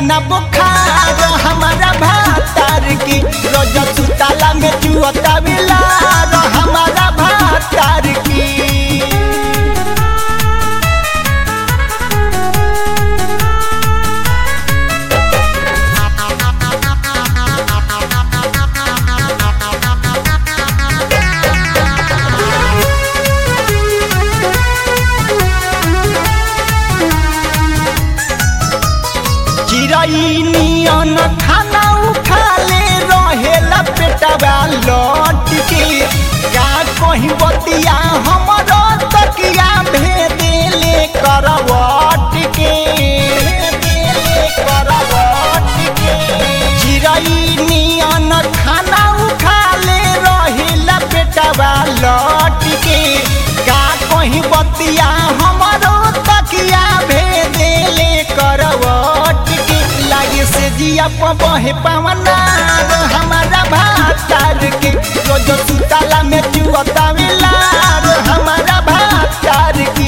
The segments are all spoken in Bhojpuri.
ना बुखार हमारा भातार की रोज सुताला में चुअता बिलार हमारा भातार की चिड़ई नियन खाना उठा ले रहेला पेटवा लौट के का कहीं बतिया हमरो तकिया भेदेले करवट के भेदेले करवट के चिड़ई नियन खाना उठा ले रहेला पेटवा लौट के का कहीं बतिया हमरो तकिया भेदेले करवट के लागे से जिया बहे पवना हमारा भातार के रोज सुताला में चुअता मिलार हमारा भातार की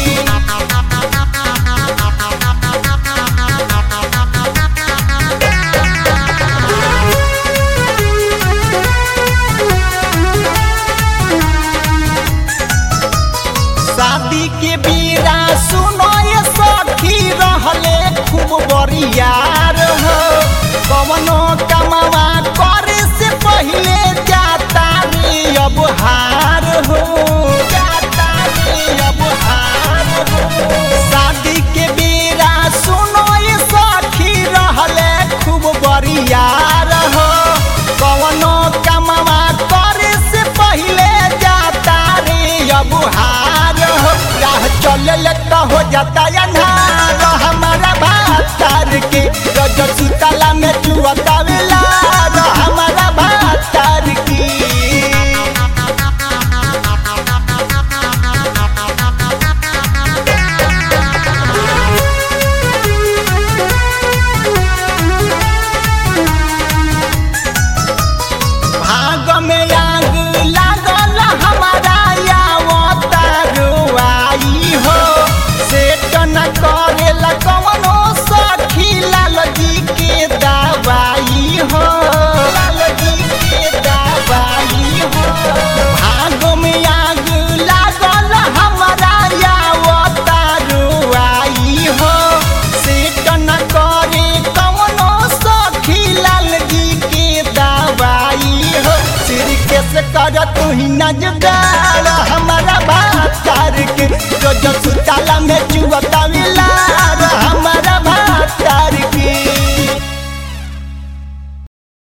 शादी के बीरा सुनो ये सखी रहले खूब बरियार हो कवनो कमावा करे से पहले जाता रे अब हार हो जाता रे अब हार हो शादी के बीरा सुनो ये सखी रहले खूब बरियार हो कवनो कमावा करे से पहले जाता रे अब हार हो राह चलल त हो जाता अन्हार हमारा भातार के रोज सुतला में चुअता वेलार हमारा भातार की भाग में आग लागल हमारा यावता रुआई हो सेट न करेला कवनो सखी लाल जी के दवाई हो लाल जी के दवाई हो भाग में आग लागल हमारा यावता रुआई हो सेट न करे कवनो सखी लाल जी के दवाई हो सिर के से कर तू ही न जुदा